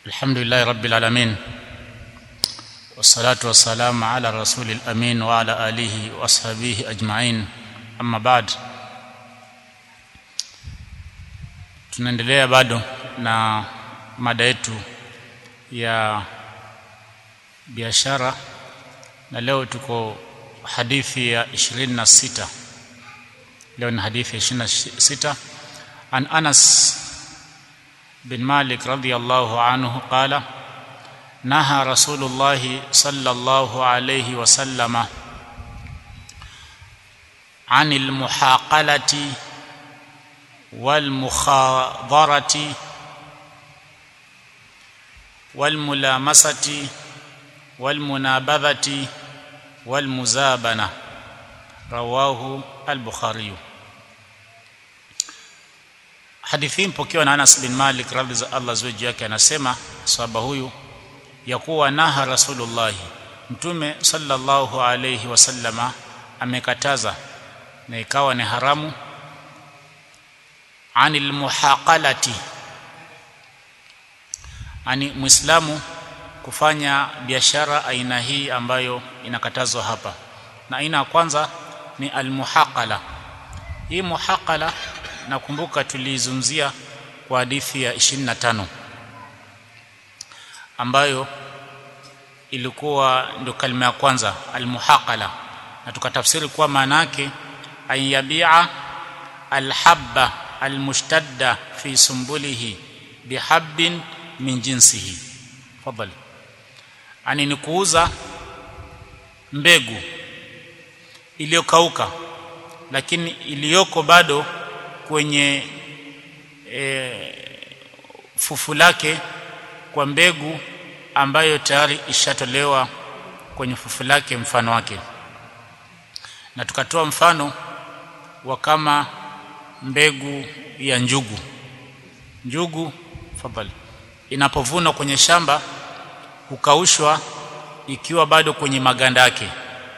الحمد لله رب العالمين والصلاة والسلام على الرسول الأمين وعلى آله وأصحابه أجمعين أما بعد tunaendelea bado na mada yetu ya biashara na leo tuko hadithi ya 26 leo ni hadithi ya 26 an Anas bin Malik radhiyallahu anhu qala naha Rasulullah sallallahu alayhi wasallama anil muhaqalati والمخاضرة والملامسة والمنابذة والمزابنة رواه البخاري hadithi mpokewa na Anas bin Malik radhi za Allah ziwe juu yake anasema sahaba huyu ya kuwa naha Rasulullah mtume sallallahu alayhi wasallama amekataza na ikawa ni haramu anil muhaqalati ani muislamu kufanya biashara aina hii ambayo inakatazwa hapa na aina ya kwanza ni almuhaqala hii muhaqala nakumbuka tulizungumzia kwa hadithi ya 25 ambayo ilikuwa ndio kalima ya kwanza almuhaqala na tukatafsiri kuwa maana yake ayabia alhabba almushtadda fi sumbulihi bihabbin min jinsihi fadhali ani ni kuuza mbegu iliyokauka lakini iliyoko bado kwenye e, fufu lake kwa mbegu ambayo tayari ishatolewa kwenye fufu lake mfano wake na tukatoa mfano wa kama mbegu ya njugu njugu fadhali inapovunwa kwenye shamba hukaushwa ikiwa bado kwenye maganda yake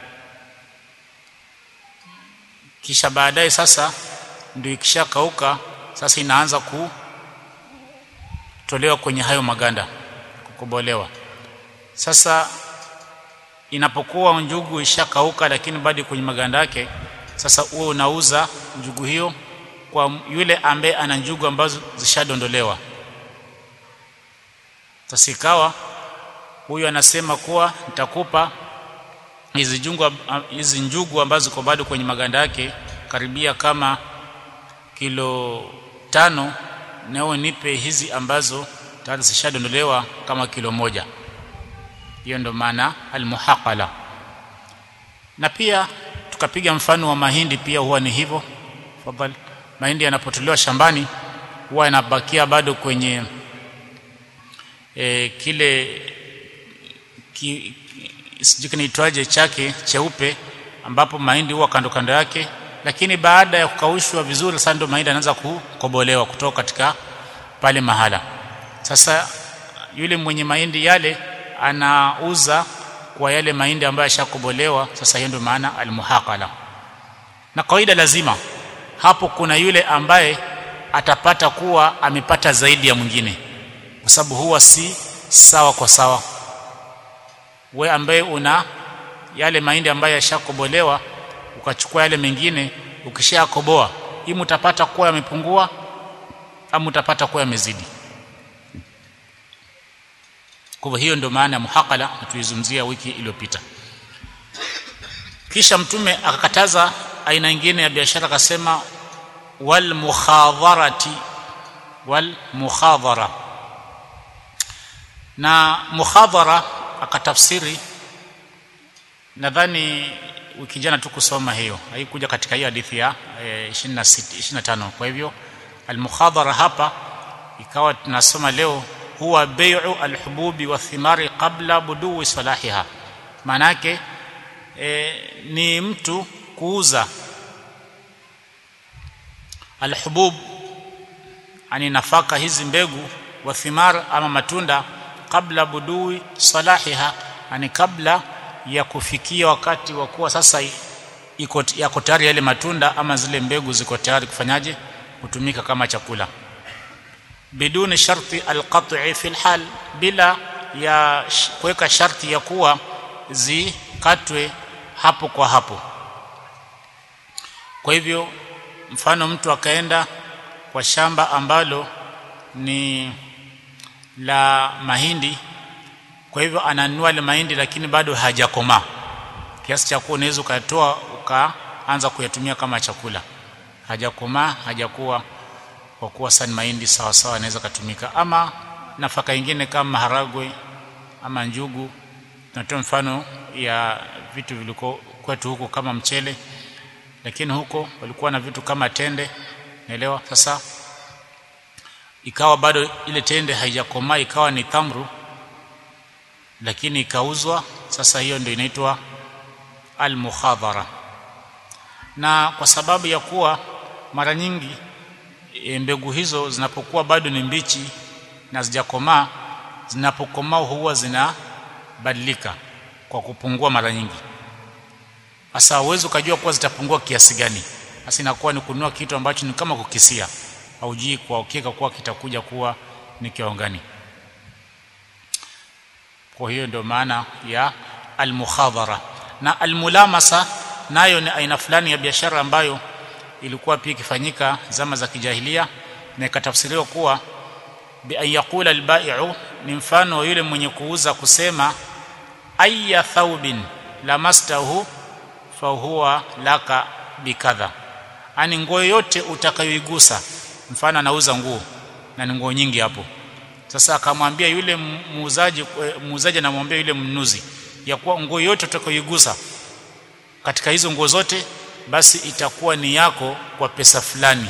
kisha baadaye sasa ndio ikishakauka sasa inaanza kutolewa kwenye hayo maganda kukobolewa sasa inapokuwa njugu ishakauka lakini bado kwenye maganda yake sasa uwe unauza njugu hiyo kwa yule ambaye ana njugu ambazo zishadondolewa tasikawa huyu anasema kuwa nitakupa hizi njugu hizi njugu ambazo ziko bado kwenye maganda yake karibia kama kilo tano nao nipe hizi ambazo tayari zishadondolewa kama kilo moja hiyo ndo maana almuhaqala na pia tukapiga mfano wa mahindi pia huwa ni hivyo fadhali mahindi yanapotolewa shambani huwa yanabakia bado kwenye e, kile ki, sijui kinaitwaje chake cheupe ambapo mahindi huwa kando kando yake lakini baada ya kukaushwa vizuri sasa ndio mahindi yanaanza kukobolewa kutoka katika pale mahala sasa yule mwenye mahindi yale anauza kwa yale mahindi ambayo yashakobolewa sasa hiyo ndio maana almuhaqala na kawaida lazima hapo kuna yule ambaye atapata kuwa amepata zaidi ya mwingine kwa sababu huwa si sawa kwa sawa we ambaye una yale mahindi ambayo yashakobolewa ukachukua yale mengine ukishakoboa hii mtapata kuwa yamepungua au utapata kuwa yamezidi kwa hiyo ndio maana ya muhaqala tuizungumzia wiki iliyopita kisha mtume akakataza aina nyingine ya biashara akasema wal mukhadharati wal mukhadhara na mukhadhara akatafsiri nadhani wiki jana tu kusoma hiyo haikuja katika hiyo hadithi ya e, 26 25 kwa hivyo al mukhadhara hapa ikawa tunasoma leo huwa bai'u alhububi wathimari qabla budui salahiha maana yake e, ni mtu kuuza alhubub ani nafaka hizi mbegu wa thimar ama matunda kabla budui salahiha ani kabla ya kufikia wakati wa kuwa sasa iko yako tayari yale matunda ama zile mbegu ziko tayari kufanyaje kutumika kama chakula biduni sharti alqat'i fi alhal bila ya kuweka sharti ya kuwa zikatwe hapo kwa hapo kwa hivyo mfano mtu akaenda kwa shamba ambalo ni la mahindi kwa hivyo ananunua ile mahindi lakini bado hajakomaa kiasi cha kuwa unaweza ukatoa ukaanza kuyatumia kama chakula hajakomaa hajakuwa kwa kuwa sani mahindi sawa sawa anaweza kutumika ama nafaka nyingine kama maharagwe ama njugu tunatoa mfano ya vitu viliko kwetu huko kama mchele lakini huko walikuwa na vitu kama tende naelewa sasa ikawa bado ile tende haijakomaa ikawa ni tamru lakini ikauzwa sasa hiyo ndio inaitwa al-mukhadhara na kwa sababu ya kuwa mara nyingi e, mbegu hizo zinapokuwa bado ni mbichi na zijakomaa zinapokomaa huwa zinabadilika kwa kupungua mara nyingi sasa uwezo ukajua kuwa zitapungua kiasi gani sasa inakuwa ni kununua kitu ambacho ni kama kukisia haujui kwa uhakika kuwa kitakuja kuwa ni kiwango gani kwa hiyo ndio maana ya almukhadhara na almulamasa nayo ni aina fulani ya biashara ambayo ilikuwa pia ikifanyika zama za kijahilia na ikatafsiriwa kuwa bi an yaqula albai'u ni mfano yule mwenye kuuza kusema ayya thawbin lamastahu fa huwa laka bikadha ani nguo yote utakayoigusa mfano anauza nguo na ni nguo nyingi hapo sasa akamwambia yule muuzaji muuzaji anamwambia yule mnunuzi ya kuwa nguo yote utakayoigusa katika hizo nguo zote basi itakuwa ni yako kwa pesa fulani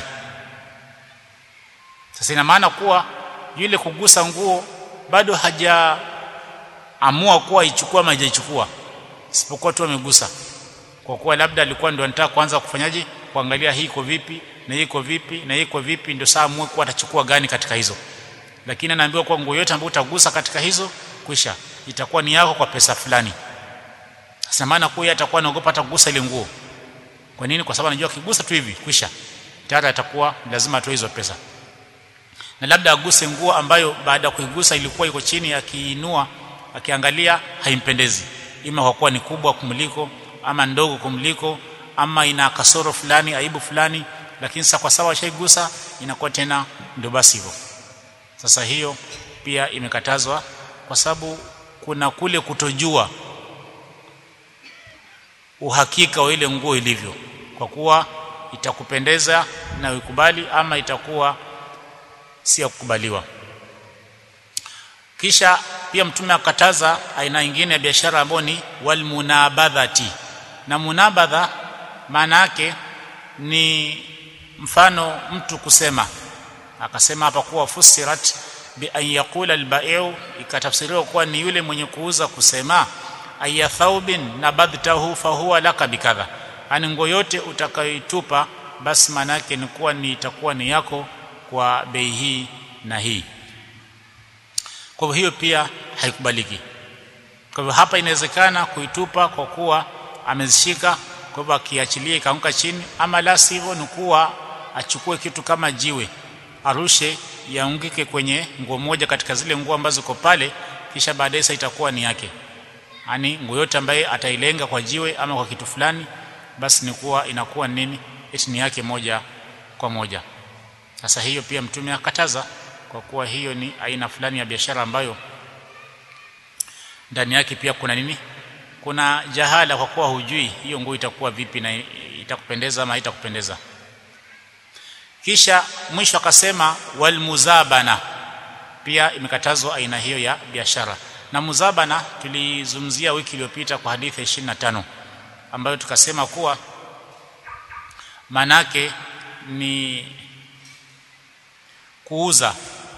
sasa ina maana kuwa yule kugusa nguo bado hajaamua kuwa ichukua ama hajaichukua isipokuwa tu amegusa kwa kuwa labda alikuwa ndio anataka kuanza kufanyaje kuangalia hii iko vipi na hii iko vipi na hii iko vipi ndio saa amue kuwa atachukua gani katika hizo lakini anaambiwa kwa nguo yote ambayo utagusa katika hizo kwisha itakuwa ni yako kwa pesa fulani sasa maana kuwa atakuwa anaogopa hata kugusa ile nguo kwa nini kwa sababu anajua akigusa tu hivi kwisha tayari atakuwa lazima atoe hizo pesa na labda aguse nguo ambayo baada ya kuigusa ilikuwa iko chini akiinua akiangalia haimpendezi ima kwa kuwa ni kubwa kumliko ama ndogo kumliko ama ina kasoro fulani aibu fulani lakini sasa kwa sababu ashaigusa inakuwa tena ndio basi hivyo sasa hiyo pia imekatazwa kwa sababu kuna kule kutojua uhakika wa ile nguo ilivyo kwa kuwa itakupendeza na ukubali ama itakuwa si ya kukubaliwa kisha pia mtume akataza aina nyingine ya biashara ambayo ni walmunabadhati na munabadha maana yake ni mfano mtu kusema akasema hapa kuwa fusirat bi an yaqula al ikatafsiriwa kuwa ni yule mwenye kuuza kusema aya thawbin nabadhtahu fa huwa laka bikadha ani nguo yote utakayoitupa basi maana yake ni kuwa ni itakuwa ni yako kwa bei hii na hii kwa hiyo pia haikubaliki kwa hivyo hapa inawezekana kuitupa kwa kuwa amezishika kwa hivyo akiachilia ikaanguka chini ama la sivyo ni kuwa achukue kitu kama jiwe arushe yaungike kwenye nguo moja katika zile nguo ambazo ziko pale kisha baadaye sasa itakuwa ni yake yani nguo yote ambaye atailenga kwa jiwe ama kwa kitu fulani basi ni kuwa inakuwa nini eti ni yake moja kwa moja sasa hiyo pia mtume akataza kwa kuwa hiyo ni aina fulani ya biashara ambayo ndani yake pia kuna nini kuna jahala kwa kuwa hujui hiyo nguo itakuwa vipi na itakupendeza ama haitakupendeza kisha mwisho akasema walmuzabana pia imekatazwa aina hiyo ya biashara na muzabana tulizungumzia wiki iliyopita kwa hadithi ya 25 ambayo tukasema kuwa manake ni kuuza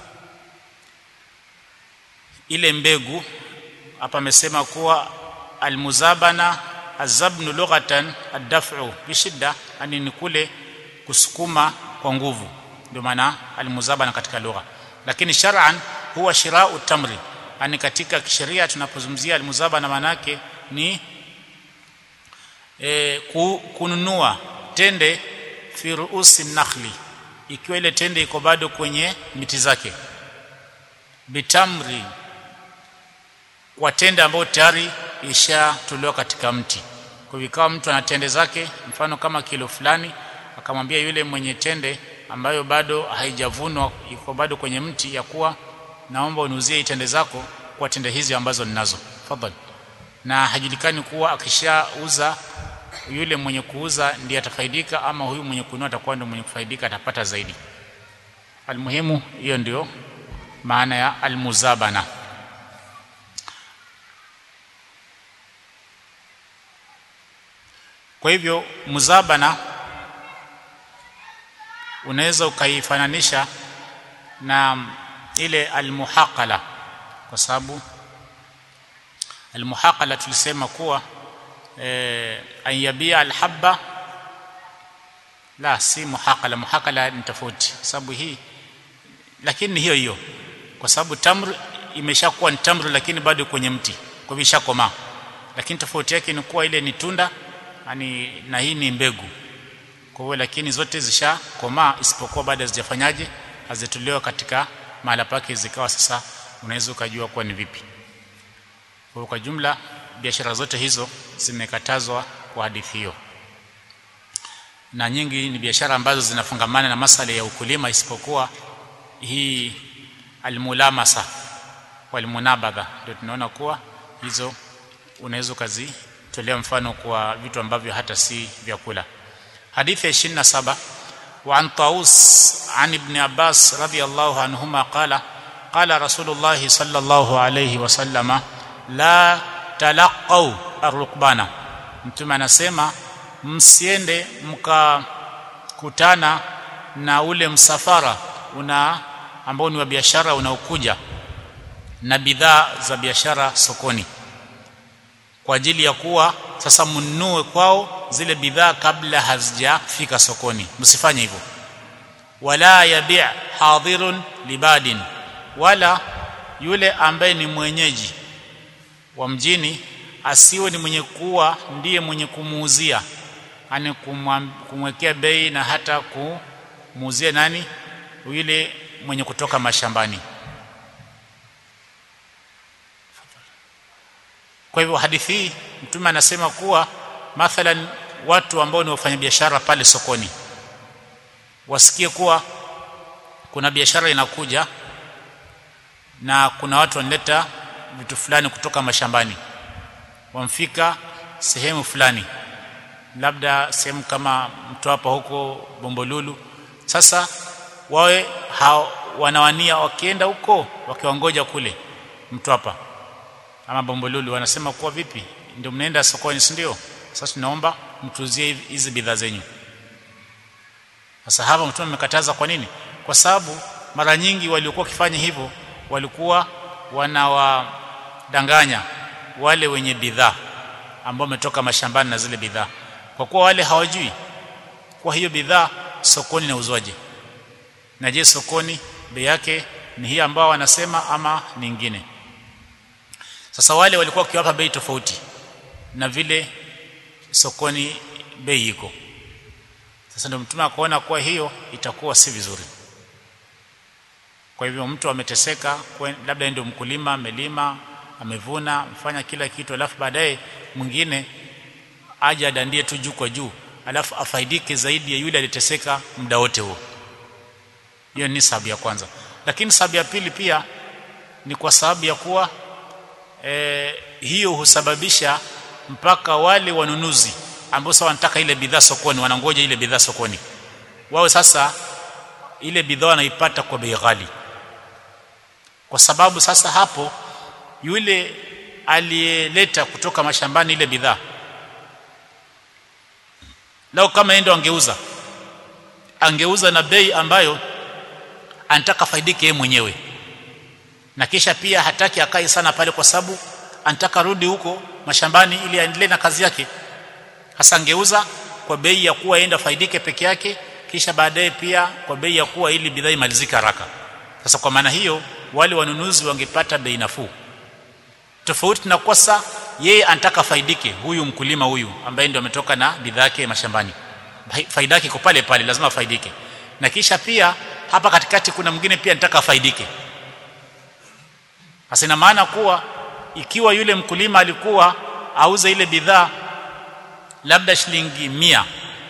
ile mbegu hapa amesema kuwa almuzabana azabnu lughatan ad-daf'u bishidda yani ni kule kusukuma kwa nguvu ndio maana almuzabana katika lugha lakini shar'an huwa shira'u tamri yani katika kisheria tunapozungumzia almuzabana manake ni e, kununua tende fi ruusi nakhli ikiwa ile tende iko bado kwenye miti zake bitamri kwa tende ambayo tayari ishatolewa katika mti kwa hivyo ikawa mtu ana tende zake mfano kama kilo fulani akamwambia yule mwenye tende ambayo bado haijavunwa iko bado kwenye mti ya kuwa naomba uniuzie tende zako kwa tende hizi ambazo ninazo fadhali na hajulikani kuwa akishauza yule mwenye kuuza ndiye atafaidika ama huyu mwenye kununua atakuwa ndio mwenye kufaidika atapata zaidi almuhimu hiyo ndio maana ya almuzabana kwa hivyo muzabana unaweza ukaifananisha na ile almuhaqala kwa sababu almuhaqala tulisema kuwa eh, ayabia alhabba la si muhaqala muhaqala ni tofauti sababu hii lakini ni hiyo hiyo kwa sababu tamr imeshakuwa ni tamr lakini bado kwenye mti kwa hivyo ishakomaa lakini tofauti yake ni kuwa ile ni tunda yani na hii ni mbegu kwa hiyo lakini zote zishakomaa isipokuwa baada hazijafanyaje hazitolewa katika mahala pake zikawa sasa unaweza ukajua kuwa ni vipi kwa kwa jumla biashara zote hizo zimekatazwa kwa hadithi hiyo na nyingi ni biashara ambazo zinafungamana na masala ya ukulima isipokuwa hii almulamasa walmunabadha ndio tunaona kuwa hizo unaweza ukazitolea mfano kwa vitu ambavyo hata si vyakula hadithi ya 27 وعن طاووس عن ابن عباس رضي الله عنهما قال قال رسول الله صلى الله عليه وسلم لا تلقوا الركبانا mtume anasema msiende mkakutana na ule msafara una ambao ni wa biashara unaokuja na bidhaa za biashara sokoni kwa ajili ya kuwa sasa mnunue kwao zile bidhaa kabla hazijafika sokoni msifanye hivyo wala yabi' hadirun libadin wala yule ambaye ni mwenyeji wa mjini asiwe ni mwenye kuwa ndiye mwenye kumuuzia yani kumwekea bei na hata kumuuzia nani yule mwenye kutoka mashambani kwa hivyo hadithi hii mtume anasema kuwa mathalan watu ambao ni wafanyabiashara pale sokoni wasikie kuwa kuna biashara inakuja na kuna watu wanaleta vitu fulani kutoka mashambani wamfika sehemu fulani labda sehemu kama mtwapa huko bombolulu sasa wawe hao wanawania wakienda huko wakiwangoja kule mtwapa ama bombolulu wanasema kuwa vipi ndio mnaenda sokoni si ndio sasa tunaomba mtuzie hizi bidhaa zenyu sasa hapa mtume amekataza kwa nini kwa sababu mara nyingi waliokuwa wakifanya hivyo walikuwa wanawadanganya wale wenye bidhaa ambao wametoka mashambani na zile bidhaa kwa kuwa wale hawajui kwa hiyo bidhaa sokoni na uzwaje na je sokoni bei yake ni hii ambao wanasema ama nyingine sasa wale walikuwa wakiwapa bei tofauti na vile sokoni bei iko sasa ndio mtume akaona kuwa hiyo itakuwa si vizuri kwa hivyo mtu ameteseka labda ndio mkulima amelima amevuna mfanya kila kitu alafu baadaye mwingine aje adandie tu juu kwa juu alafu afaidike zaidi ya yule aliteseka muda wote huo hiyo ni sababu ya kwanza lakini sababu ya pili pia ni kwa sababu ya kuwa e, hiyo husababisha mpaka wale wanunuzi ambao sasa wanataka ile bidhaa sokoni wanangoja ile bidhaa sokoni wao sasa ile bidhaa wanaipata kwa bei ghali kwa sababu sasa hapo yule aliyeleta kutoka mashambani ile bidhaa lao kama yeye ndo angeuza angeuza na bei ambayo anataka faidike yeye mwenyewe na kisha pia hataki akae sana pale kwa sababu anataka rudi huko mashambani ili aendelee na kazi yake hasa angeuza kwa bei ya kuwa enda faidike peke yake kisha baadaye pia kwa bei ya kuwa ili bidhaa imalizike haraka sasa kwa maana hiyo wale wanunuzi wangepata bei nafuu tofauti na kosa yeye anataka faidike huyu mkulima huyu ambaye ndio ametoka na bidhaa yake mashambani faida yake iko pale pale lazima faidike na kisha pia hapa katikati kuna mwingine pia nitaka afaidike sasa ina maana kuwa ikiwa yule mkulima alikuwa auze ile bidhaa labda shilingi mia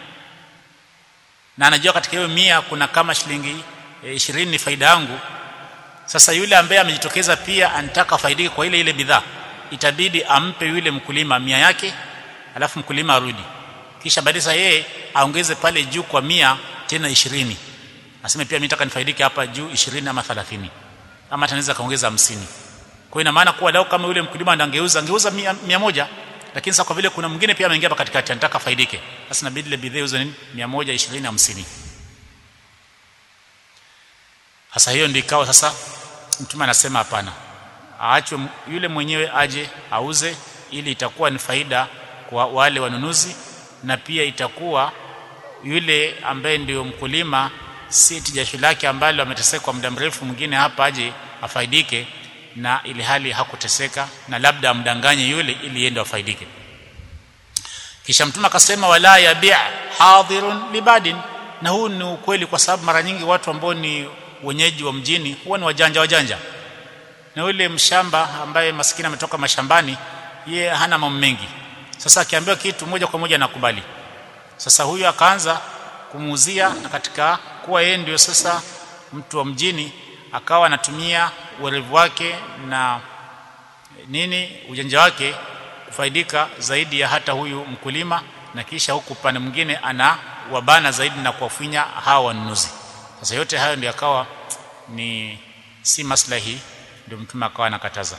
na anajua katika hiyo mia kuna kama shilingi ishirini e, ni faida yangu sasa yule ambaye amejitokeza pia anataka faidike kwa ile ile bidhaa itabidi ampe yule mkulima mia yake alafu mkulima arudi kisha baadaye yeye aongeze pale juu kwa mia tena ishirini aseme pia mimi nataka nifaidike hapa juu ishirini ama 30 ama atanaweza kaongeza hamsini kwa ina maana kuwa leo kama yule mkulima angeuza angeuza mia, mia moja lakini sasa kwa vile kuna mwingine pia ameingia hapa katikati anataka faidike sasa inabidi ile bidhaa iuzwe nini 120 50 sasa hiyo ndio ikawa sasa mtume anasema hapana aachwe yule mwenyewe aje auze ili itakuwa ni faida kwa wale wanunuzi na pia itakuwa yule ambaye ndio mkulima si jasho lake ambalo ameteseka kwa muda mrefu mwingine hapa aje afaidike na ili hali hakuteseka na labda amdanganye yule ili yende afaidike kisha mtume akasema wala yabi' hadirun libadin na huu ni ukweli kwa sababu mara nyingi watu ambao ni wenyeji wa mjini huwa ni wajanja wajanja na yule mshamba ambaye maskini ametoka mashambani ye hana mambo mengi sasa akiambiwa kitu moja kwa moja anakubali sasa huyu akaanza kumuuzia na katika kuwa yeye ndio sasa mtu wa mjini akawa anatumia uwerevu wake na nini ujanja wake kufaidika zaidi ya hata huyu mkulima na kisha huku upande mwingine ana wabana zaidi na kuwafinya hawa wanunuzi sasa yote hayo ndio akawa ni si maslahi ndio mtume akawa anakataza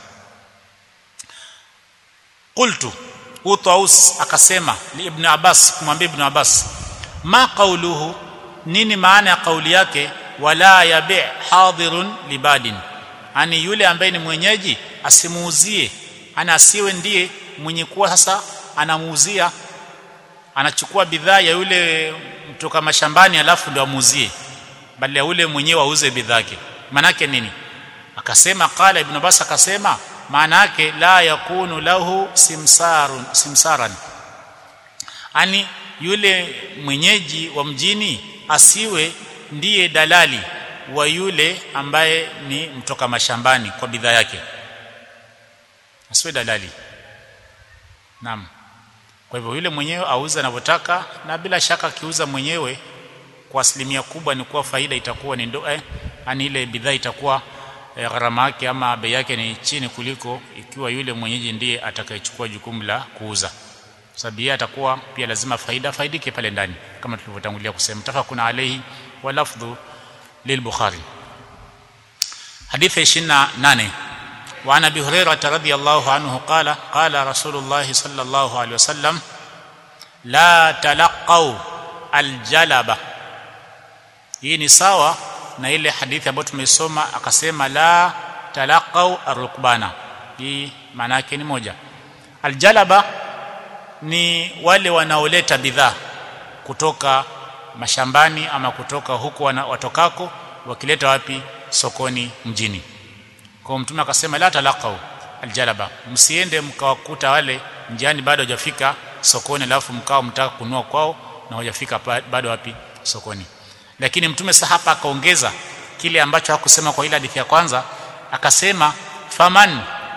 qultu Utaus akasema li Ibn Abbas kumwambia Ibn Abbas ma qawluhu nini maana ya kauli yake wala yabi hadirun libadin ani yule ambaye ni mwenyeji asimuuzie ana asiwe ndiye mwenye kuwa sasa anamuuzia anachukua bidhaa ya yule mtoka mashambani alafu ndio amuuzie bali ya yule mwenyewe auze bidhaa yake manake nini akasema qala ibn Abbas akasema maana yake la yakunu lahu simsarun simsaran ani yule mwenyeji wa mjini asiwe ndiye dalali wa yule ambaye ni mtoka mashambani kwa bidhaa yake asiwe dalali naam kwa hivyo yule mwenyewe auza anavyotaka na bila shaka akiuza mwenyewe kwa asilimia kubwa ni kuwa faida itakuwa ni ndo eh, ani ile bidhaa itakuwa eh, gharama yake ama bei yake ni chini kuliko ikiwa yule mwenyeji ndiye atakayechukua jukumu la kuuza sababu yeye atakuwa pia lazima faida faidike pale ndani kama tulivyotangulia kusema tafakuna alayhi wa lafdhu lilbukhari hadithi 28 وعن ابي هريره رضي الله عنه قال قال رسول الله صلى الله عليه وسلم لا تلقوا الجلبه hii ni sawa na ile hadithi ambayo tumeisoma akasema la talaqau arukbana hii maana yake ni moja aljalaba ni wale wanaoleta bidhaa kutoka mashambani ama kutoka huko watokako wakileta wapi sokoni mjini kwa mtume akasema la talaqau aljalaba msiende mkawakuta wale njiani bado hajafika sokoni alafu mkao mtaka kunua kwao na hajafika bado wapi sokoni lakini mtume sasa hapa akaongeza kile ambacho hakusema kwa ile hadithi ya kwanza akasema faman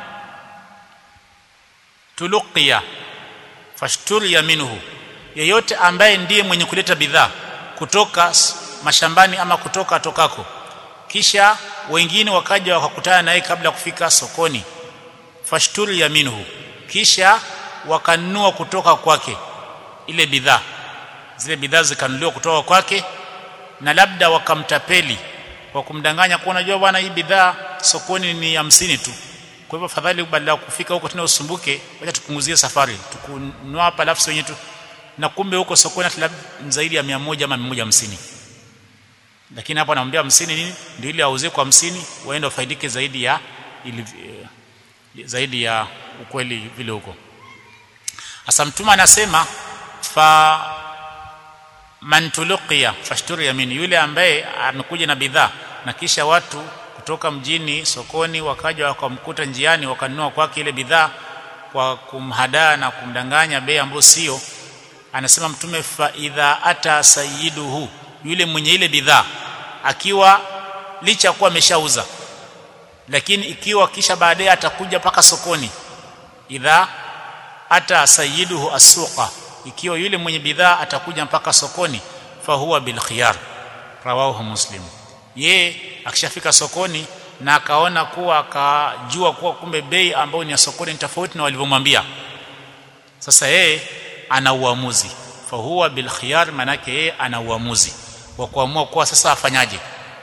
tuluqiya fashturiya minhu yeyote ambaye ndiye mwenye kuleta bidhaa kutoka mashambani ama kutoka tokako kisha wengine wakaja wakakutana naye kabla kufika sokoni fashturiya minhu kisha wakanunua kutoka kwake ile bidhaa zile bidhaa zikanunuliwa kutoka kwake na labda wakamtapeli kwa kumdanganya kuwa unajua bwana hii bidhaa sokoni ni hamsini tu kwa hivyo fadhali badala ya kufika huko tena usumbuke wacha tupunguzie safari tukununua hapa alafu wenyewe tu na kumbe huko sokoni hata zaidi ya 100 ama 150 lakini hapo anamwambia 50 nini ndio ile auze kwa 50 waende wafaidike zaidi ya ili, zaidi ya ukweli vile huko hasa mtume anasema fa man tuluqiya fashturi yamini yule ambaye amekuja na bidhaa na kisha watu kutoka mjini sokoni wakaja wakamkuta njiani wakanunua kwake ile bidhaa kwa kumhadaa na kumdanganya bei ambayo sio anasema mtume fa idha ata sayyiduhu yule mwenye ile bidhaa akiwa licha kuwa ameshauza lakini ikiwa kisha baadaye atakuja paka sokoni idha ata sayyiduhu asuqa ikiwa yule mwenye bidhaa atakuja mpaka sokoni fahuwa bil khiyar rawahu muslim ye akishafika sokoni na akaona kuwa akajua kuwa kumbe bei ambayo ni ya sokoni ni tofauti na walivyomwambia sasa yeye ana uamuzi fahuwa bil khiyar manake yeye ana uamuzi wa kuamua kuwa sasa afanyaje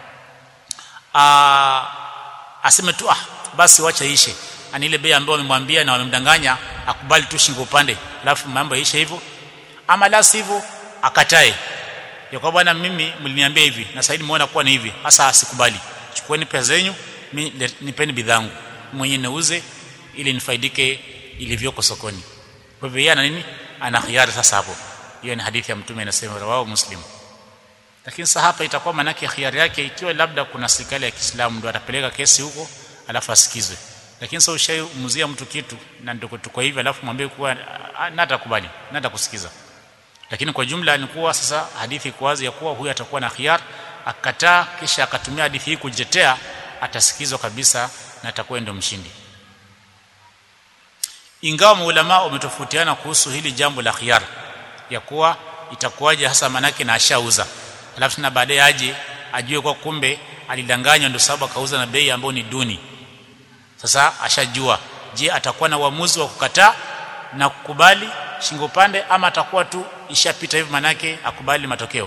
a aseme tu ah basi wacha ishe ani ile bei ambayo wamemwambia na wamemdanganya akubali tu shingo upande alafu mambo yaishe hivyo ama la sivyo akatae ya kwa bwana mimi mliniambia hivi na sasa nimeona kuwa ni hivi hasa asikubali chukueni pesa zenyu nipeni bidhaa mwenye niuze ili nifaidike ilivyoko sokoni kwa hivyo yeye ana nini ana khiari sasa hapo hiyo ni hadithi ya mtume inasema rawahu muslim lakini sasa hapa itakuwa manake khiari yake ikiwa labda kuna serikali ya Kiislamu ndio atapeleka kesi huko alafu asikizwe lakini sasa ushaimuzia mtu kitu na ndio tuko hivi alafu mwambie kuwa na atakubali na atakusikiza lakini kwa jumla ni kuwa sasa hadithi iko wazi ya kuwa huyu atakuwa na khiar akataa kisha akatumia hadithi hii kujitetea atasikizwa kabisa na atakuwa ndio mshindi ingawa maulama wametofautiana kuhusu hili jambo la khiar ya kuwa itakuwaje hasa manake na ashauza alafu na baadaye aje ajue kwa kumbe alidanganywa ndio sababu akauza na bei ambayo ni duni sasa ashajua je atakuwa na uamuzi wa kukataa na kukubali shingo pande ama atakuwa tu ishapita hivi manake akubali matokeo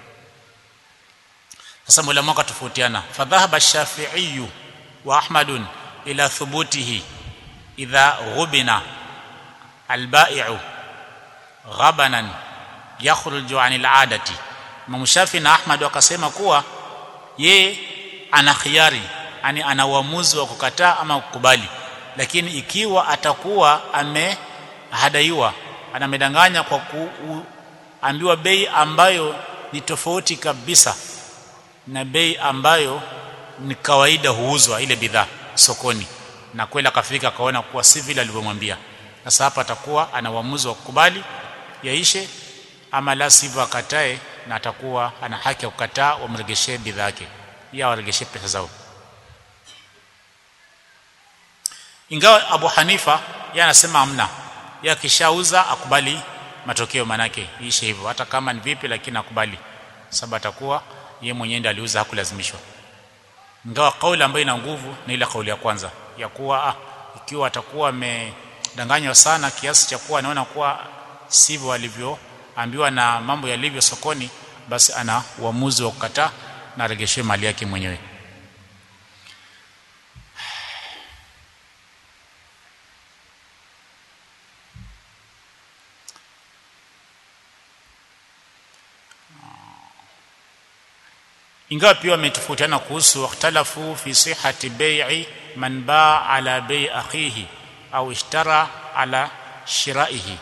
sasa mulama wakatofautiana fadhahaba shafi'i wa ahmadun ila thubutihi idha ghubina albai'u ghabanan yakhruju anil adati Imam Shafi na Ahmad wakasema kuwa ye ana khiari yani ana uamuzi wa kukataa ama kukubali lakini ikiwa atakuwa amehadaiwa anamedanganya kwa kuambiwa bei ambayo ni tofauti kabisa na bei ambayo ni kawaida huuzwa ile bidhaa sokoni na kweli akafika akaona kuwa si vile alivyomwambia sasa hapa atakuwa ana uamuzi wa kukubali yaishe ama la sivyo akatae na atakuwa ana haki ya kukataa wamregeshee bidhaa yake ya waregeshe pesa zao ingawa Abu Hanifa yeye anasema amna yeye akishauza akubali matokeo manake ishe hivyo hata kama ni vipi lakini akubali sababu atakuwa yeye mwenyewe ndiye aliuza hakulazimishwa ingawa kauli ambayo ina nguvu ni ile kauli ya kwanza ya kuwa ah, ikiwa atakuwa amedanganywa sana kiasi cha kuwa anaona kuwa sivyo alivyoambiwa na mambo yalivyo sokoni basi ana uamuzi wa kukataa na aregeshe mali yake mwenyewe ingawa pia wametofautiana kuhusu ikhtalafu fi sihhati bai'i man baa ala bai akhihi au ishtara ala shiraihi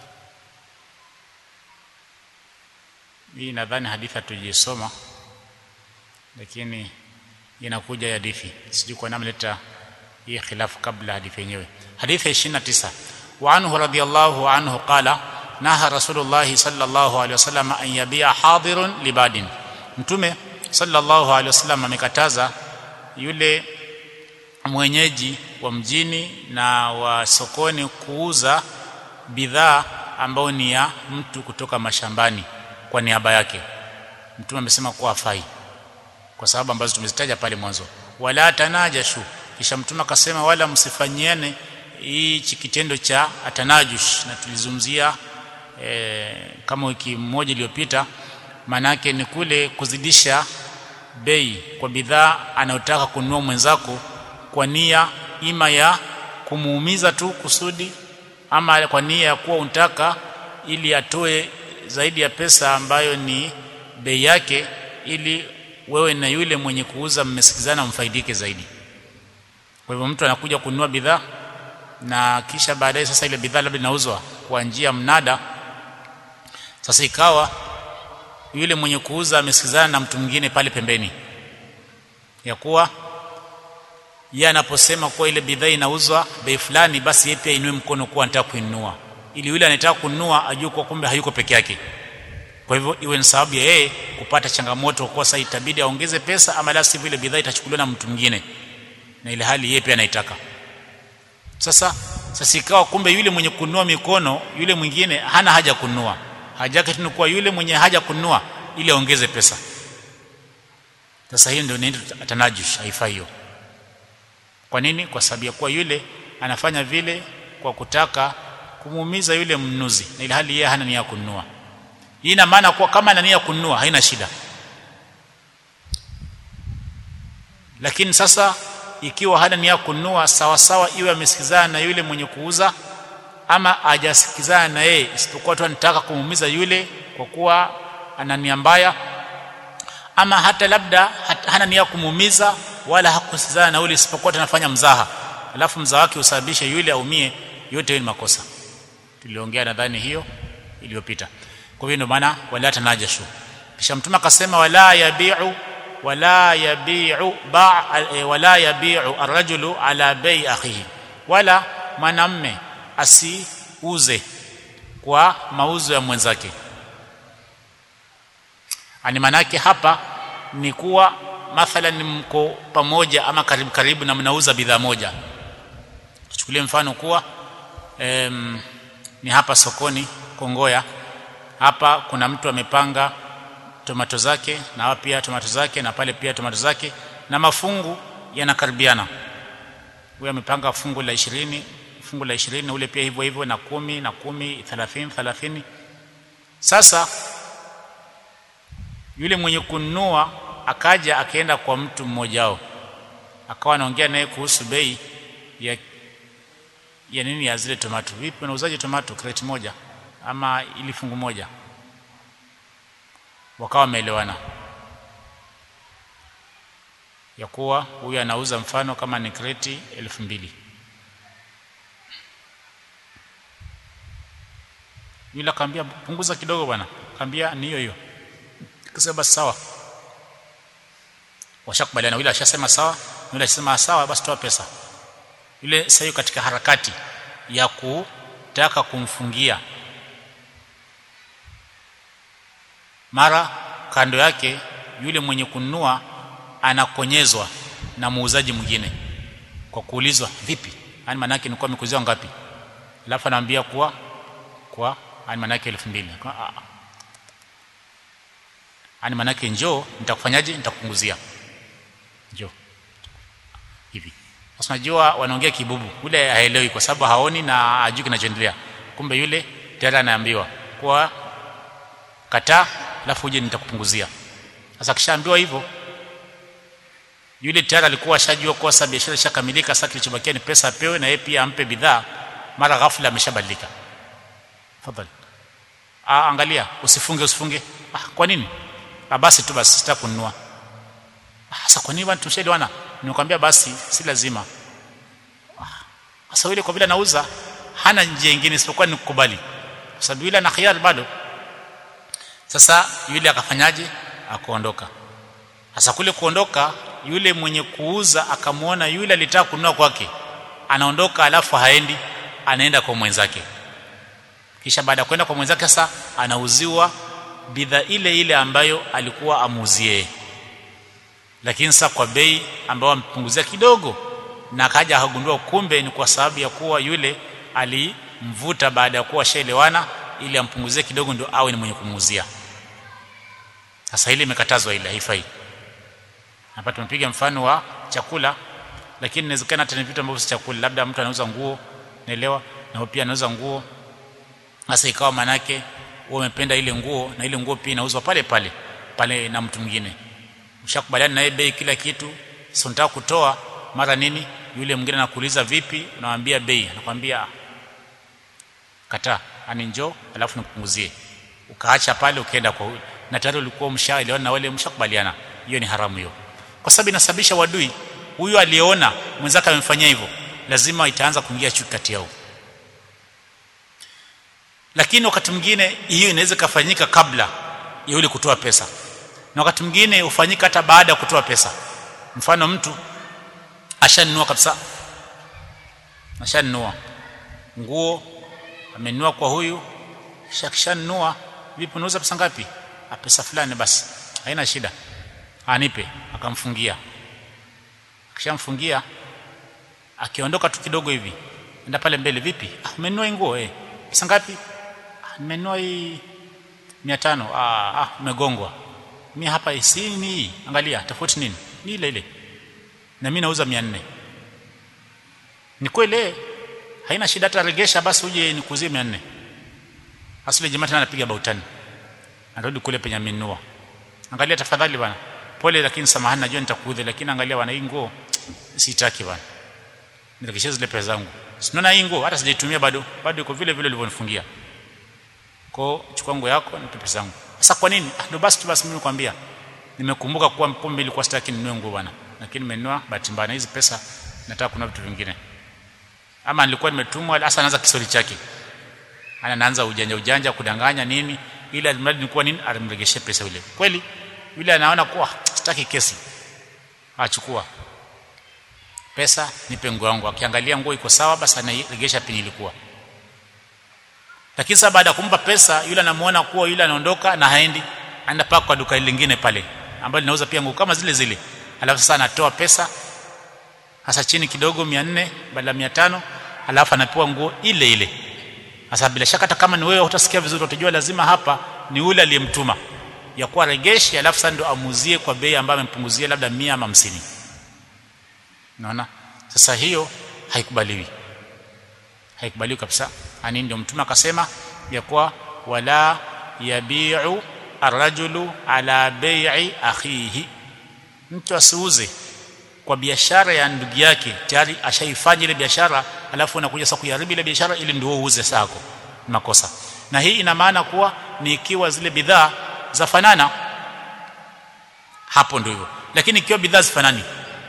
hii nadhani hadithi hatujisoma lakini inakuja hadithi sijui kwa nini leta hii khilafu kabla hadithi yenyewe hadithi 29 wa anhu radiyallahu anhu qala naha rasulullah sallallahu alaihi wasallam an yabia hadirun libadin mtume sallallahu alaihi wasallam amekataza yule mwenyeji wa mjini na wa sokoni kuuza bidhaa ambayo ni ya mtu kutoka mashambani kwa niaba yake mtume amesema kuwa afai kwa sababu ambazo tumezitaja pale mwanzo wala tanajashu kisha mtume akasema wala msifanyiane hichi kitendo cha atanajush na tulizungumzia e, kama wiki moja iliyopita manake ni kule kuzidisha bei kwa bidhaa anayotaka kununua mwenzako kwa nia ima ya kumuumiza tu kusudi ama kwa nia ya kuwa unataka ili atoe zaidi ya pesa ambayo ni bei yake ili wewe na yule mwenye kuuza mmesikizana mfaidike zaidi kwa hivyo mtu anakuja kununua bidhaa na kisha baadaye sasa ile bidhaa labda inauzwa kwa njia mnada sasa ikawa yule mwenye kuuza amesikizana na mtu mwingine pale pembeni ya kuwa yeye anaposema kuwa ile bidhaa inauzwa bei fulani basi yeye pia inue mkono kuwa anataka kuinunua ili yule anataka kununua ajue kwa kumbe hayuko peke yake kwa hivyo iwe ni sababu ya yeye kupata changamoto kwa sasa itabidi aongeze pesa ama la sivyo ile bidhaa itachukuliwa na mtu mwingine na ile hali yeye pia anaitaka sasa sasa ikawa kumbe yule mwenye kununua mikono yule mwingine hana haja kununua haja yake tu kuwa yule mwenye haja kununua ili aongeze pesa sasa hiyo ndio ndio tanajush haifai hiyo kwa nini kwa sababu ya kuwa yule anafanya vile kwa kutaka kumuumiza yule mnunuzi na ile hali yeye hana nia ya kununua hii ina maana kuwa kama ana nia ya kununua haina shida lakini sasa ikiwa hana nia ya kununua sawa sawa iwe amesikizana na yule mwenye kuuza ama hajasikizana na yeye isipokuwa tu anataka kumuumiza yule kwa kuwa ana nia mbaya ama hata labda hat, hana nia kumuumiza wala hakusikizana na yule isipokuwa tunafanya mzaha alafu mzaha wake usababishe yule aumie yote ni makosa tuliongea nadhani hiyo iliyopita kwa hiyo ndio maana wala tanajashu kisha mtume akasema wala yabiu wala yabiu ba wala yabiu arrajulu ala bei akhihi wala mwanamme asiuze kwa mauzo ya mwenzake ani manake hapa ni kuwa mathalan mko pamoja ama karibu karibu na mnauza bidhaa moja tuchukulie mfano kuwa em, ni hapa sokoni Kongoya hapa kuna mtu amepanga tomato zake na hapa pia tomato zake na pale pia tomato zake na mafungu yanakaribiana huyo amepanga fungu la ishirini fungu la ishirini ule pia hivyo hivyo na kumi na kumi thelathini thelathini sasa yule mwenye kununua akaja akaenda kwa mtu mmoja wao akawa anaongea naye kuhusu bei ya ya nini ya zile tomato vipi unauzaje tomato crate moja ama ili fungu moja wakawa wameelewana ya kuwa huyu anauza mfano kama ni kreti elfu mbili yule akamwambia punguza kidogo bwana akamwambia ni hiyo hiyo akasema basi sawa washakubaliana yule ashasema sawa yule ashasema sawa basi toa pesa yule sasa katika harakati ya kutaka kumfungia mara kando yake yule mwenye kununua anakonyezwa na muuzaji mwingine kwa kuulizwa vipi yani maana yake nilikuwa nimekuziwa ngapi alafu anaambia kuwa kwa yani maana yake 2000 yani maana yake njoo nitakufanyaje nitakupunguzia njoo hivi sasa unajua wanaongea kibubu yule haelewi kwa sababu haoni na hajui kinachoendelea kumbe yule tayari anaambiwa kwa kataa alafu uje nitakupunguzia sasa kishaambiwa hivyo yule tayari alikuwa ashajua kwa sababu biashara ishakamilika sasa kilichobakia ni pesa apewe na yeye pia ampe bidhaa mara ghafla ameshabadilika tafadhali ah angalia usifunge usifunge ah kwa nini ah basi tu basi sitaki kununua ah sasa kwa nini bwana tumeshaelewana nimekwambia basi si lazima sasa yule kwa vile anauza hana njia nyingine isipokuwa ni kukubali kwa sababu yule ana khiari bado sasa yule akafanyaje akaondoka sasa kule kuondoka yule mwenye kuuza akamwona yule alitaka kununua kwake anaondoka alafu haendi anaenda kwa mwenzake kisha baada ya kwenda kwa mwenzake sasa anauziwa bidhaa ile ile ambayo alikuwa amuuzie lakini sasa kwa bei ambayo ampunguzia kidogo na akaja akagundua kumbe ni kwa sababu ya kuwa yule alimvuta baada ya kuwa shaelewana ili ampunguzie kidogo ndio awe ni mwenye kumuuzia sasa ile imekatazwa ile haifai hapa tumepiga mfano wa chakula lakini inawezekana hata ni vitu ambavyo si chakula labda mtu anauza nguo naelewa na pia anauza nguo sasa ikawa manake wewe umependa ile nguo na ile nguo pia inauzwa pale pale pale na mtu mwingine ushakubaliana naye bei kila kitu sio nataka kutoa mara nini yule mwingine anakuuliza vipi unamwambia bei anakuambia kataa ani njoo alafu nikupunguzie ukaacha pale ukaenda kwa huyu na tayari ulikuwa mshaelewana na wale mshakubaliana hiyo ni haramu hiyo kwa sababu inasababisha wadui huyu aliona mwenzake amemfanyia hivyo lazima itaanza kuingia chuki kati yao lakini wakati mwingine hiyo inaweza kufanyika kabla ya yule kutoa pesa na wakati mwingine hufanyika hata baada ya kutoa pesa mfano mtu ashanunua kabisa ashanunua nguo amenunua kwa huyu shakishanunua vipi unauza pesa ngapi ah pesa fulani basi haina shida anipe akamfungia akishamfungia akiondoka tu kidogo hivi enda pale mbele vipi ah umenunua nguo eh pesa ngapi ah nimenunua hii 500 ah ah umegongwa mimi hapa si ni angalia tofauti nini ni ile ile na mimi nauza 400 ni kweli haina shida hata regesha basi uje nikuzie 400 asile jamaa tena anapiga bautani anarudi kule penye amenunua angalia tafadhali bwana pole lakini samahani najua nitakuudhi lakini angalia bwana hii nguo sitaki bwana nirekeshie zile pesa zangu sinaona hii nguo hata sijaitumia bado bado iko vile vile ulivyonifungia kwa chukua nguo yako nipe pesa zangu sasa kwa nini ndio basi tu basi mimi nikwambia nimekumbuka kuwa pombe ilikuwa sitaki ninunue nguo bwana lakini nimenunua bahati mbaya hizi pesa nataka kuna vitu vingine ama nilikuwa nimetumwa hasa anaanza kisori chake anaanza ujanja ujanja kudanganya nini ili alimradi nilikuwa nini alimregeshe pesa yule kweli yule anaona kuwa sitaki kesi achukua pesa nipe nguo yangu akiangalia nguo iko sawa basi anairegesha penye ilikuwa lakini sasa baada ya kumpa pesa yule anamuona kuwa yule anaondoka na haendi anaenda paka kwa duka lingine pale ambalo linauza pia nguo kama zile zile alafu sasa anatoa pesa hasa chini kidogo 400 badala 500 alafu anapewa nguo ile ile sasa bila shaka hata kama ni wewe utasikia vizuri utajua lazima hapa ni yule aliyemtuma ya kuwa regeshi alafu sasa ndo amuzie kwa bei ambayo amempunguzia labda 100 ama 50 unaona sasa hiyo haikubaliwi haikubaliwi kabisa ani ndio mtume akasema ya kuwa wala yabiu arrajulu ala bai'i akhihi mtu asiuze kwa biashara ya ndugu yake tayari ashaifanya ile biashara alafu unakuja sasa kuiharibu ile biashara ili ndio uuze sako makosa na hii ina maana kuwa ni ikiwa zile bidhaa za fanana hapo ndio hivyo lakini ikiwa bidhaa zifanani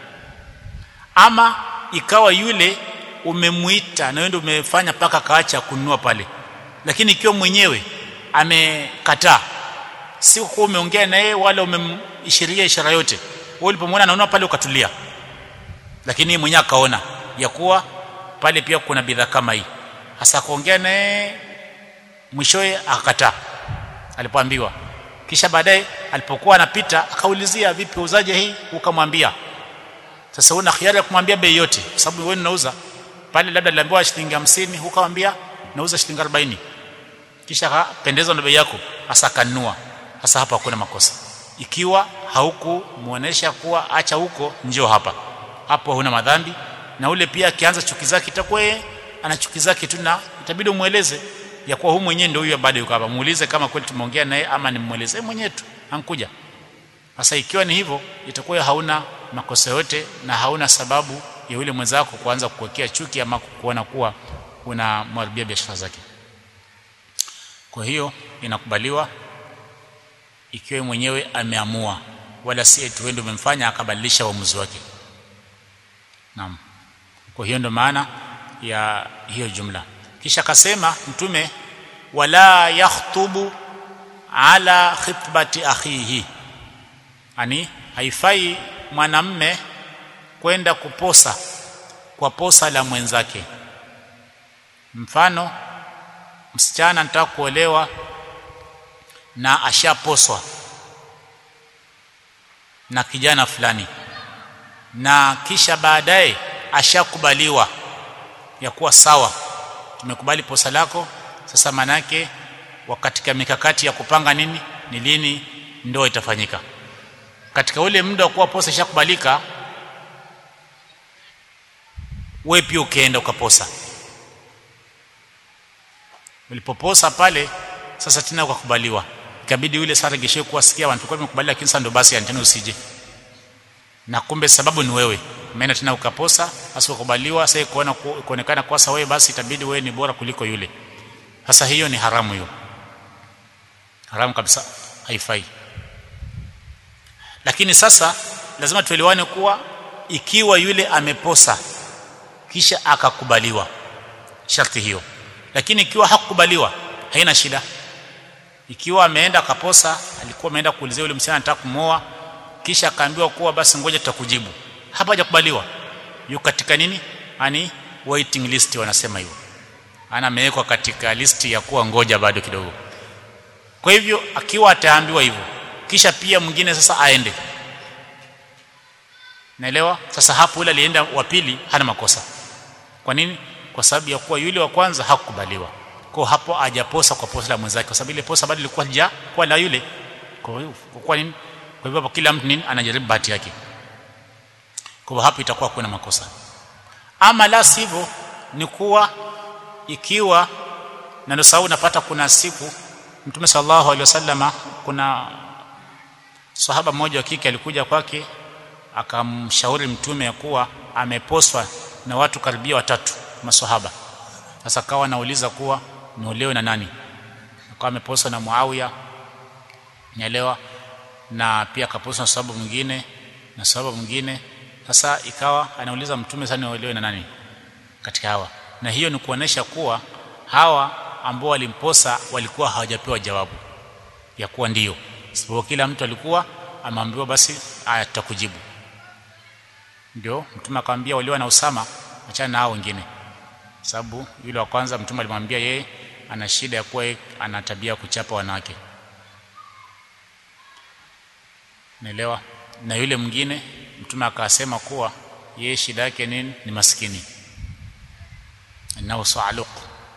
ama ikawa yule umemuita na wewe ndio umefanya paka kaacha kununua pale lakini ikiwa mwenyewe amekataa si kwa umeongea na yeye wala umemshiria ishara yote wewe ulipomwona anaona pale ukatulia lakini yeye mwenyewe akaona ya kuwa pale pia kuna bidhaa kama hii hasa kuongea na yeye mwishowe akakataa alipoambiwa kisha baadaye alipokuwa anapita akaulizia vipi uzaje hii ukamwambia sasa una khiari ya kumwambia bei yote kwa sababu wewe unauza pale labda niliambiwa shilingi 50 ukamwambia nauza shilingi 40 kisha akapendezwa na bei yako hasa kanunua hasa hapa hakuna makosa ikiwa haukumuonesha kuwa acha huko njoo hapa hapo huna madhambi na ule pia akianza chuki zake itakuwa ana chuki zake tu na itabidi umueleze ya kuwa huyu mwenyewe ndio huyo bado yuko hapa muulize kama kweli tumeongea naye ama nimueleze mwenyewe tu ankuja sasa ikiwa ni hivyo itakuwa hauna makosa yote na hauna sababu ya yule mwenzako kuanza kukuwekea chuki ama kuona kuwa unamharibia biashara zake kwa hiyo inakubaliwa ikiwa mwenyewe ameamua wala si eti wewe umemfanya akabadilisha uamuzi wake naam kwa hiyo ndo maana ya hiyo jumla kisha akasema mtume wala yakhtubu ala khitbati akhihi ani haifai mwanamme kwenda kuposa kwa posa la mwenzake mfano msichana anataka kuolewa na ashaposwa na kijana fulani na kisha baadaye ashakubaliwa ya kuwa sawa tumekubali posa lako sasa manake katika mikakati ya kupanga nini ni lini ndoa itafanyika katika ule muda wa kuwa posa ishakubalika wewe pia ukaenda ukaposa ulipoposa pale sasa tena ukakubaliwa ikabidi yule sasa regeshe kuwasikia watu kwa tumekubali lakini sasa ndo basi tena usije na kumbe sababu ni wewe umeenda tena ukaposa hasa ukubaliwa sasa kuona kuonekana kwa sasa wewe basi itabidi wewe ni bora kuliko yule sasa hiyo ni haramu hiyo haramu kabisa haifai lakini sasa lazima tuelewane kuwa ikiwa yule ameposa kisha akakubaliwa sharti hiyo lakini ikiwa hakukubaliwa haina shida ikiwa ameenda akaposa alikuwa ameenda kuulizia yule msichana anataka kumoa kisha akaambiwa kuwa basi ngoja tutakujibu hapa hajakubaliwa yuko katika nini ani waiting list wanasema hivyo ana amewekwa katika listi ya kuwa ngoja bado kidogo kwa hivyo akiwa ataambiwa hivyo kisha pia mwingine sasa aende naelewa sasa hapo yule alienda wa pili hana makosa kwa nini kwa sababu ya kuwa yule wa kwanza hakukubaliwa kwa hapo hajaposa kwa posa la mwenzake kwa sababu ile posa bado ilikuwa hija kwa la yule kwa hiyo kwa nini kwa hivyo kila mtu nini anajaribu bahati yake kwa hapo itakuwa kuna makosa ama la sivyo ni kuwa ikiwa na ndio sababu napata kuna siku mtume sallallahu alaihi wasallama kuna sahaba mmoja wa kike alikuja kwake akamshauri mtume ya kuwa ameposwa na watu karibia watatu maswahaba sasa kawa anauliza kuwa niolewe na nani akawa ameposwa na Muawiya nielewa na pia akaposwa na sababu mwingine na sababu mwingine sasa ikawa anauliza mtume sana niolewe na nani katika hawa na hiyo ni kuonesha kuwa hawa ambao walimposa walikuwa hawajapewa jawabu ya kuwa ndio sababu kila mtu alikuwa ameambiwa basi aya tutakujibu ndio mtume akamwambia walio na Usama achana na hao wengine sababu yule wa kwanza mtume alimwambia yeye ana shida ya kuwa ana tabia kuchapa wanawake naelewa na yule mwingine mtume akasema kuwa yeye shida yake nini ni maskini na saaluq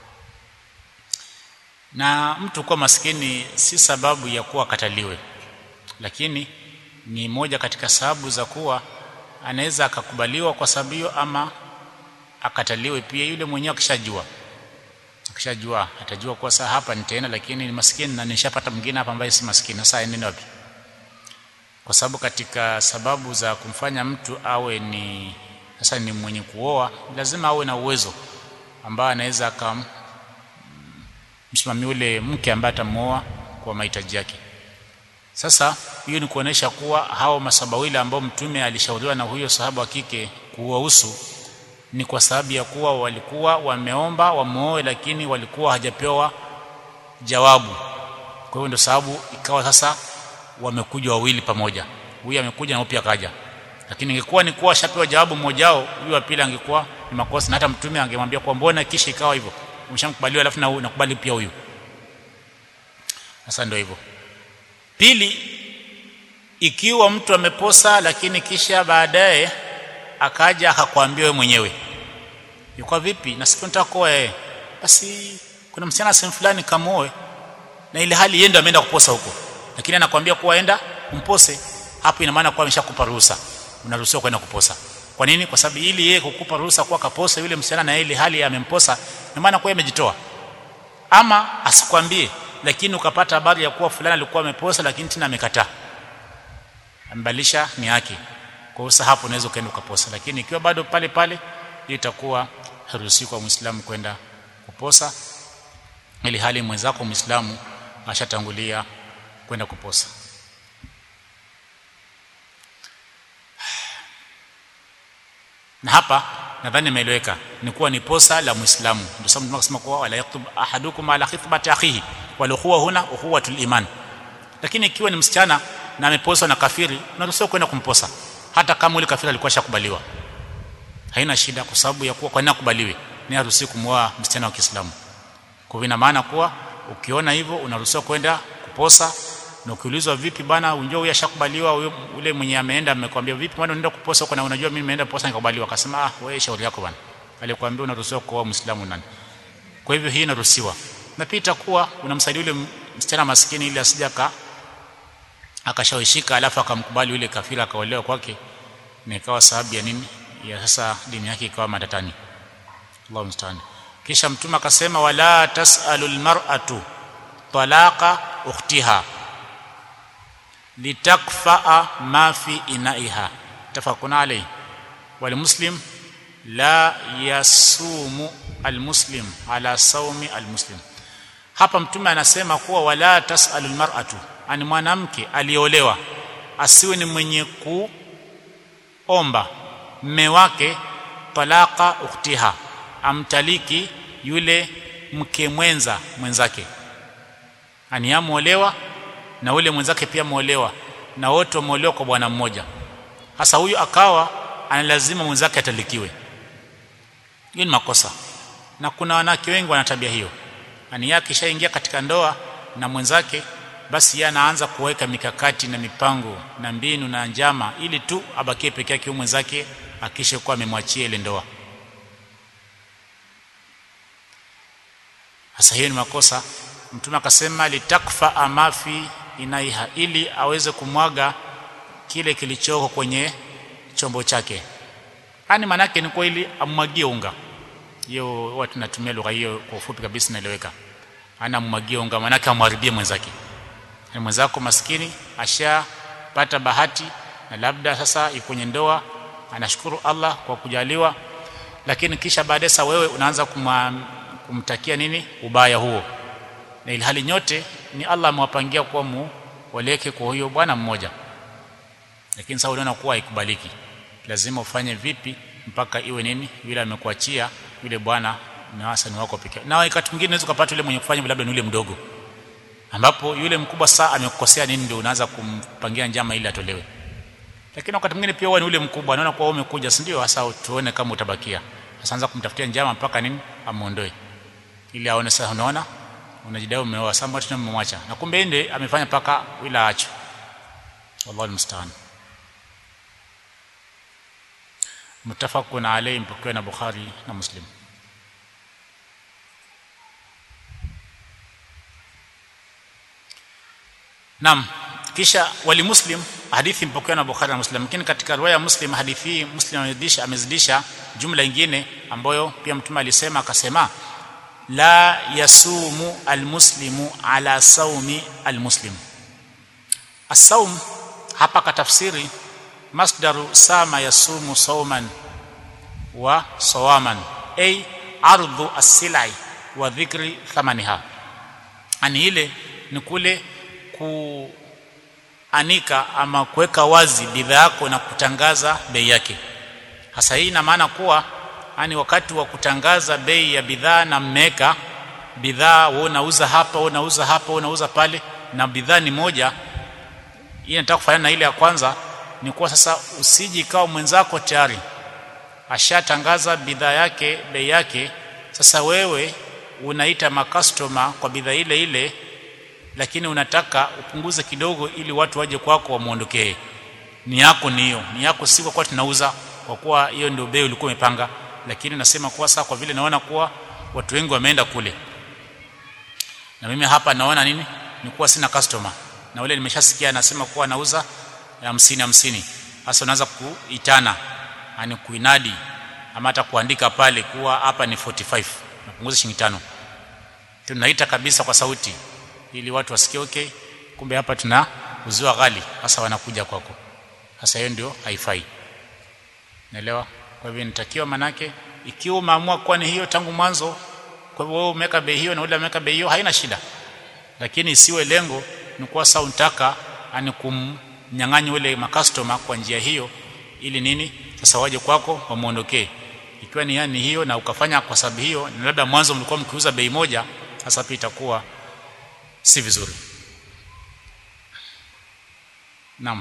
na mtu kuwa maskini si sababu ya kuwa kataliwe lakini ni moja katika sababu za kuwa anaweza akakubaliwa kwa sababu hiyo ama akataliwe pia yule mwenyewe akishajua akishajua atajua kuwa saa hapa nitaenda lakini ni maskini na nishapata mwingine hapa ambaye si maskini sasa aende wapi kwa sababu katika sababu za kumfanya mtu awe ni sasa ni mwenye kuoa lazima awe na uwezo ambao anaweza akam msimamia yule mke ambaye atamuoa kwa mahitaji yake sasa hiyo ni kuonesha kuwa hao masabawili ambao mtume alishauriwa na huyo sahaba wa kike kuwahusu ni kwa sababu ya kuwa walikuwa wameomba wamuoe lakini walikuwa hajapewa jawabu kwa hiyo ndio sababu ikawa sasa wamekuja wawili pamoja huyu amekuja na pia kaja lakini ingekuwa ni kuwa shapewa jawabu mmoja wao huyu wa pili angekuwa ni makosa na hata mtume angemwambia kwa mbona kisha ikawa hivyo umeshamkubaliwa alafu na nakubali pia huyu sasa ndio hivyo pili ikiwa mtu ameposa lakini kisha baadaye akaja akakwambia wewe mwenyewe yuko vipi na siku nitakoa eh basi kuna msichana sehemu fulani kamoe na ile hali yeye ndo ameenda kuposa huko lakini anakuambia kuwa enda umpose hapo ina maana kuwa ameshakupa ruhusa unaruhusiwa kwenda kuposa kwa nini kwa sababu ili yeye kukupa ruhusa kuwa kaposa yule msichana na ile hali amemposa ina maana kuwa amejitoa ama asikwambie lakini ukapata habari ya kuwa fulani alikuwa ameposa lakini tena amekataa ambalisha ni yake kwa hiyo hapo unaweza ukaenda ukaposa lakini ikiwa bado pale pale itakuwa haruhusi kwa muislamu kwenda kuposa ili hali mwenzako muislamu ashatangulia kwenda kuposa na hapa nadhani imeeleweka ni kuwa ni posa la muislamu ndio sababu tunasema kuwa wala yaktub ahadukum ala khitbati akhihi wal ukhuwa huna ukhuwatul iman lakini ikiwa ni msichana na ameposwa na kafiri unaruhusiwa kwenda kumposa hata kama yule kafiri alikuwa shakubaliwa haina shida kwa sababu ya kuwa kwa nini akubaliwe ni haruhusi kumwoa msichana wa Kiislamu kwa ina maana kuwa ukiona hivyo unaruhusiwa kwenda kuposa na ukiulizwa vipi bana unjua huyu ashakubaliwa ule mwenye ameenda amekwambia vipi bwana unaenda kuposa huko na unajua mimi nimeenda kuposa nikakubaliwa akasema ah wewe shauri yako bana alikwambia unaruhusiwa kuoa muislamu nani kwa hivyo hii inaruhusiwa na pia itakuwa unamsaidia yule msichana maskini ili asijaka akashawishika alafu akamkubali yule kafira akaolewa kwake na ikawa sababu ya nini ya sasa dini yake ikawa matatani Allahu musta'an kisha mtume akasema wala tasalul mar'atu talaqa ukhtiha litakfaa ma fi inaiha tafakuna alayhi wal muslim la yasumu almuslim ala saumi almuslim hapa mtume anasema kuwa wala tasalul mar'atu ani mwanamke aliolewa asiwe ni mwenye kuomba mme wake talaka ukhtiha amtaliki yule mke mwenza mwenzake ani amuolewa na ule mwenzake pia muolewa na wote wameolewa kwa bwana mmoja hasa huyu akawa analazima mwenzake atalikiwe hiyo ni makosa na kuna wanawake wengi wana tabia hiyo ani yake ishaingia katika ndoa na mwenzake basi yeye anaanza kuweka mikakati na mipango na mbinu na njama ili tu abakie peke yake mwenzake akisha kuwa amemwachia ile ndoa sasa hiyo ni makosa mtume akasema litakfa amafi inaiha ili aweze kumwaga kile kilichoko kwenye chombo chake yani manake ni kwa ili amwagie unga hiyo watu natumia lugha hiyo kwa ufupi kabisa naeleweka ana mmwagie unga manake amharibie mwenzake ni mwenzako maskini ashapata bahati na labda sasa yuko kwenye ndoa anashukuru Allah kwa kujaliwa lakini kisha baadaye sasa wewe unaanza kuma, kumtakia nini ubaya huo na ilhali nyote ni Allah amewapangia kuwa mu waleke kwa huyo bwana mmoja lakini sasa unaona kuwa haikubaliki lazima ufanye vipi mpaka iwe nini yule amekuachia yule bwana na hasa ni wako pekee na wakati mwingine unaweza kupata yule mwenye kufanya labda ni yule mdogo ambapo yule mkubwa saa amekukosea nini ndio unaanza kumpangia njama ili atolewe lakini wakati mwingine pia wewe ni yule mkubwa anaona kwa umekuja si ndio hasa tuone kama utabakia sasa anza kumtafutia njama mpaka nini amuondoe ili aone sasa unaona unajidai umeoa sasa mbona tunamwacha na kumbe ende amefanya paka ila aacho wallahu almusta'an mutafaqun alayhi mpokewa na Bukhari na Muslim Naam kisha wali Muslim hadithi mpokewa na Bukhari na Muslim lakini katika riwaya ya Muslim hadithi hii Muslim amezidisha amezidisha jumla nyingine ambayo pia mtume alisema akasema la yasumu almuslimu ala saumi almuslim as-saum hapa katafsiri masdaru sama yasumu sauman wa sawaman ay ardhu as-silai wa dhikri thamaniha ani ile ni kule kuanika ama kuweka wazi bidhaa yako na kutangaza bei yake hasa hii ina maana kuwa yani wakati wa kutangaza bei ya bidhaa na mmeka bidhaa wewe unauza hapa wewe unauza hapa wewe unauza pale na bidhaa ni moja hii nataka kufanana na ile ya kwanza ni kuwa sasa usiji kao mwenzako tayari ashatangaza bidhaa yake bei yake sasa wewe unaita makastoma kwa bidhaa ile ile lakini unataka upunguze kidogo ili watu waje kwako wamuondokee ni yako ni hiyo ni yako si kwa kuwa tunauza kwa kuwa hiyo ndio bei ulikuwa umepanga lakini nasema kuwa sasa kwa vile naona kuwa watu wengi wameenda kule na mimi hapa naona nini ni kuwa sina customer na ule nimeshasikia anasema kuwa anauza hamsini hamsini hasa unaanza kuitana yani kuinadi ama hata kuandika pale kuwa hapa ni 45 napunguza shilingi tano tunaita kabisa kwa sauti ili watu wasikie okay kumbe hapa tuna uziwa ghali hasa wanakuja kwako hasa hiyo ndio haifai naelewa kwa hivyo nitakiwa manake ikiwa umeamua kuwa ni hiyo tangu mwanzo kwa hivyo wewe umeweka bei hiyo na ule ameweka bei hiyo haina shida lakini isiwe lengo ni kuwa sasa unataka ani kumnyang'anya ule makastoma kwa njia hiyo ili nini sasa waje kwako wamuondokee ikiwa ni yani hiyo na ukafanya kwa sababu hiyo na labda mwanzo mlikuwa mkiuza bei moja sasa pia itakuwa si vizuri naam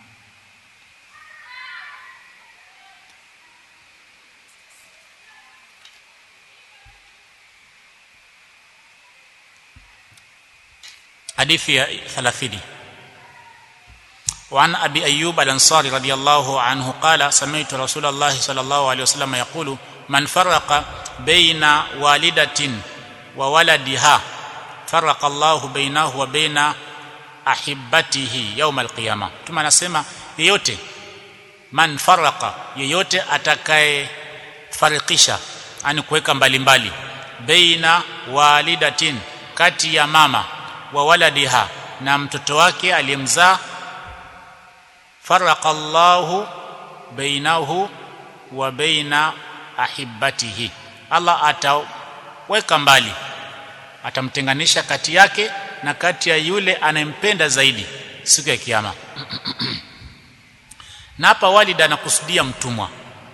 حديث 30 وعن ابي ايوب الانصاري رضي الله عنه قال سمعت رسول الله صلى الله عليه وسلم يقول من فرق بين والدة وولدها فرق الله بينه وبين ahibatihi يوم القيامه tuma anasema yeyote man faraka yeyote atakaye farikisha yani kuweka mbalimbali baina walidatin kati ya mama wa waladiha na mtoto wake aliyemzaa faraka Allahu bainahu wa baina ahibatihi Allah ataweka mbali atamtenganisha kati yake na kati ya yule anayempenda zaidi siku ya kiyama na hapa walida anakusudia mtumwa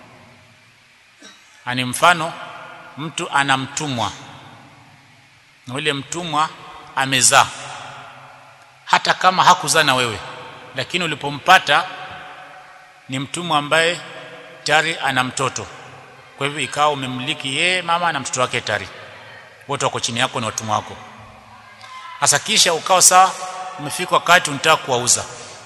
ani mfano mtu ana mtumwa na yule mtumwa amezaa hata kama hakuzaa na wewe lakini ulipompata ni mtumwa ambaye tayari ana mtoto kwa hivyo ikawa umemiliki yeye mama na mtoto wake tayari wote wako chini yako na watumwa wako hasa kisha ukawa saa umefika wakati unataka kuwauza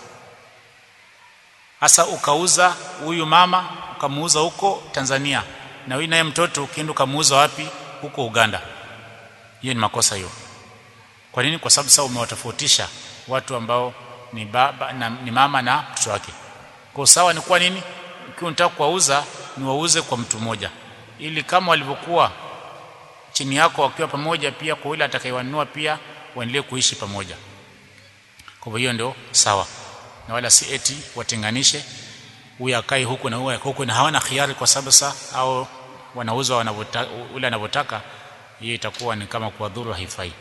hasa ukauza huyu mama ukamuuza huko Tanzania na huyu naye mtoto ukienda ukamuuza wapi huko Uganda hiyo ni makosa hiyo kwa nini kwa sababu sasa umewatofautisha watu ambao ni baba na, ni mama na mtoto wake kwa sawa ni kwa nini ukiwa unataka kuwauza ni wauze kwa mtu mmoja ili kama walivyokuwa chini yako wakiwa pamoja pia kwa yule atakayewanunua pia waendelee kuishi pamoja kwa hiyo ndio sawa na wala si eti watenganishe huyu akae huku na huyu huku na hawana khiari kwa sababu sasa au wanauza wanavyotaka ule anavyotaka hiyo itakuwa ni kama kuwadhuru haifai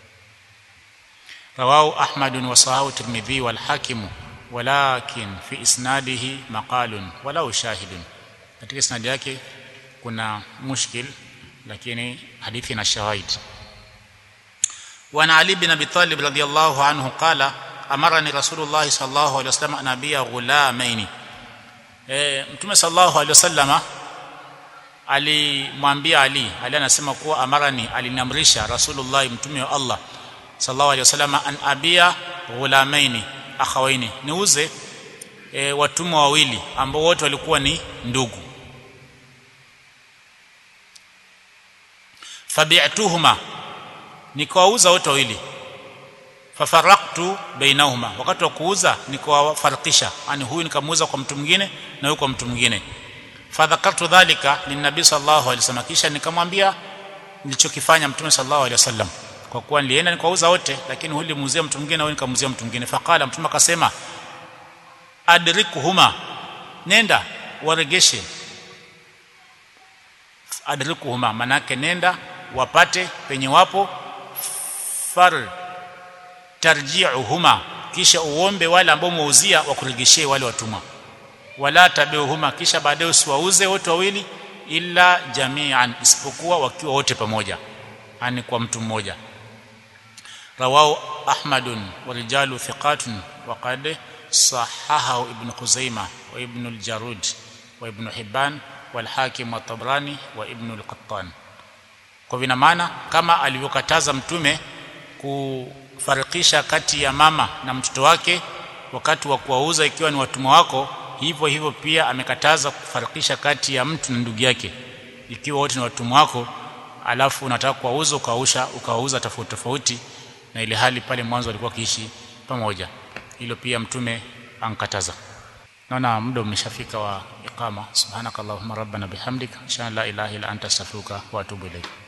رواه أحمد وصححه الترمذي والحاكم ولكن في إسناده مقال ولو شاهد katika isnadi yake kuna mushkil lakini hadithi na shahid وعن علي بن ابي طالب رضي الله عنه قال امرني رسول الله صلى الله عليه وسلم ان ابيع غلامين eh mtume sallallahu alaihi wasallam alimwambia Ali Ali anasema kuwa amarani aliniamrisha rasulullah mtume wa Allah sallallahu alaihi wasallam an abia ghulamaini akhawaini niuze e, watumwa wawili ambao wote walikuwa ni ndugu fabi'tuhuma nikawauza wote wawili fafaraktu bainahuma wakati wa kuuza nikawafarikisha yani huyu nikamuuza kwa mtu mwingine na huyu kwa mtu mwingine fadhakartu dhalika linnabi sallallahu alaihi wasallam kisha nikamwambia nilichokifanya mtume sallallahu alaihi wasallam kwa kuwa nilienda nikauza wote lakini huyu nilimuzia mtu mwingine na huyu nikamuzia mtu mwingine faqala mtume akasema adrikuhuma nenda waregeshe adrikuhuma manake nenda wapate penye wapo far tarji'uhuma kisha uombe wale ambao muuzia wakuregeshee wale watumwa wala tabiuhuma kisha baadaye usiwauze wote wawili illa jami'an isipokuwa wakiwa wote pamoja yani kwa mtu mmoja rawahu ahmadun wa rijalu thiqatun wa qad sahahahu ibn khuzaimah wa ibn al-jarud wa ibn hibban wal hakim wa tabrani wa ibn al-qattan kwa vina maana kama alivyokataza mtume kufarikisha kati ya mama na mtoto wake wakati wa kuwauza ikiwa ni watumwa wako hivyo hivyo pia amekataza kufarikisha kati ya mtu na ndugu yake ikiwa wote ni watumwa wako alafu unataka kuwauza ukausha ukawauza tofauti tofauti na ile hali pale mwanzo walikuwa kiishi pamoja hilo pia mtume ankataza naona muda umeshafika wa iqama subhanakallahumma rabbana bihamdika insha la ilaha illa anta astaghfiruka wa atubu ilayk